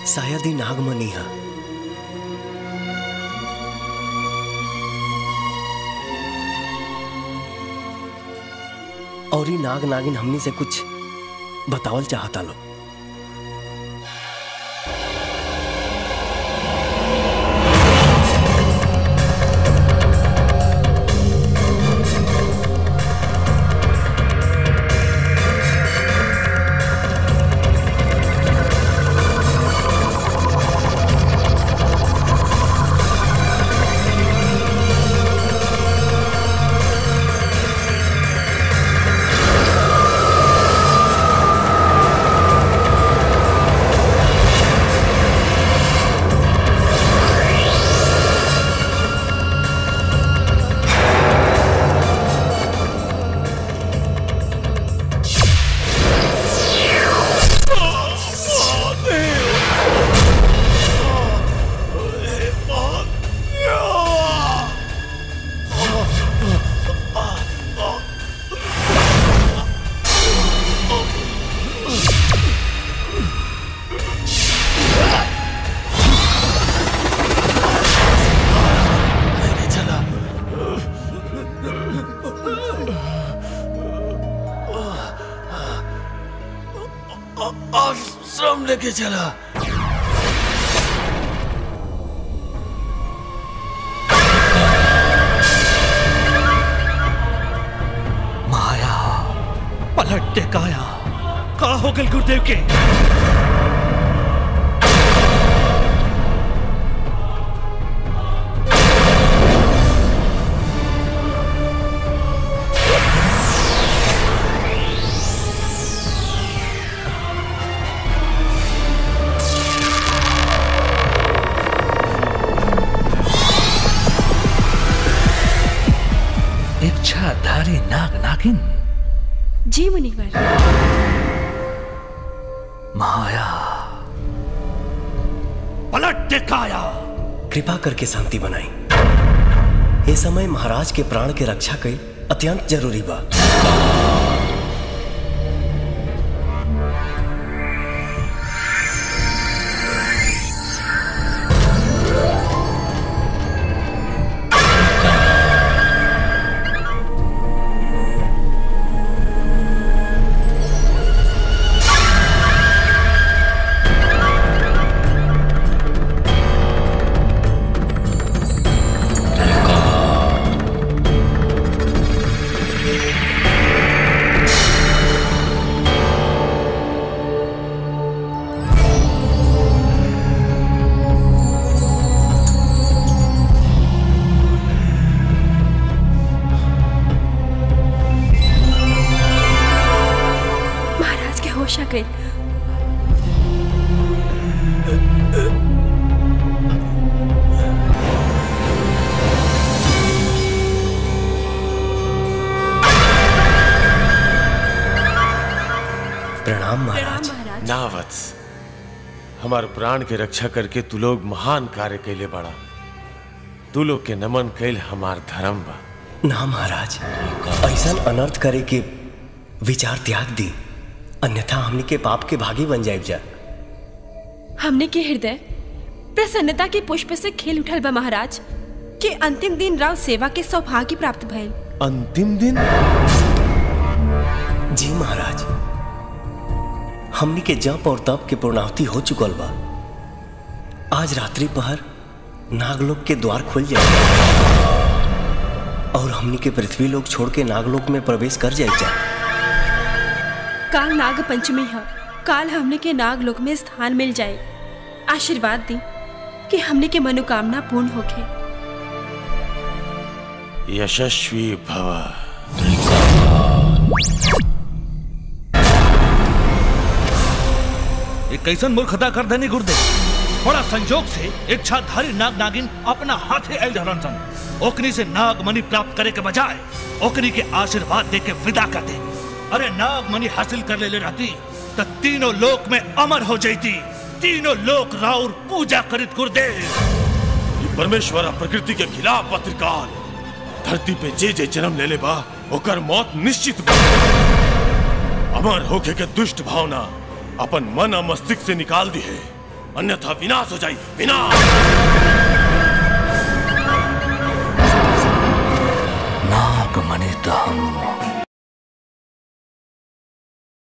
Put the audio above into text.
शायद ही नागमणि है और ही नाग नागिन हमनी से कुछ बतावल चाहता लो आश्रम लेके चला माया पलट दे काया का हो गल गुरुदेव के इच्छाधारी नाग नागिन जी मुनिवर माया पलट दे काया कृपा करके शांति बनाई ये समय महाराज के प्राण के रक्षा कई अत्यंत जरूरी बा महाराज के होश आ गई प्रणाम महाराज महाराज ना वत्स हमार प्राण के रक्षा करके तू लोग महान कार्य कैले बड़ा तू लोग के नमन कैल हमार धर्म बा ना महाराज ऐसा अनर्थ करे के विचार त्याग दी अन्यथा हमनी के पाप के भागी बन जाए जा हमने के हृदय प्रसन्नता के पुष्प से खेल उठल बा महाराज कि अंतिम दिन राव सेवा के सौभाग्य प्राप्त भइल अंतिम दिन जी महाराज हमनी के जप और तप के पूर्णाहुति हो चुकल बा आज रात्रि पहर नागलोक के द्वार खुल जाए और हमनी के पृथ्वी लोक छोड़ के नागलोक में प्रवेश कर जाए जा काल नाग पंचमी है काल हमने के नाग लोक में स्थान मिल जाए आशीर्वाद दी कि हमने के मनोकामना पूर्ण होके यशस्वी भव एक कैसन मूर्खता कर देनी गुरुदेव बड़ा संजोग से इच्छाधारी नाग नागिन अपना हाथे आयल रहलन सन ओकनी से नाग मणि प्राप्त करे के बजाय ओकनी के आशीर्वाद दे के विदा कर दे अरे नाग मणि हासिल कर ले रहती तो तीनों लोक में अमर हो जाती तीनों लोक राउर पूजा करित गुरुदेव ये परमेश्वर आ प्रकृति के खिलाफ पत्रिकाल धरती पे जे जे जन्म ले ले बा ओकर मौत निश्चित बा अमर होके के दुष्ट भावना अपन मन और मस्तिष्क से निकाल दी है अन्यथा विनाश हो जाए विनाश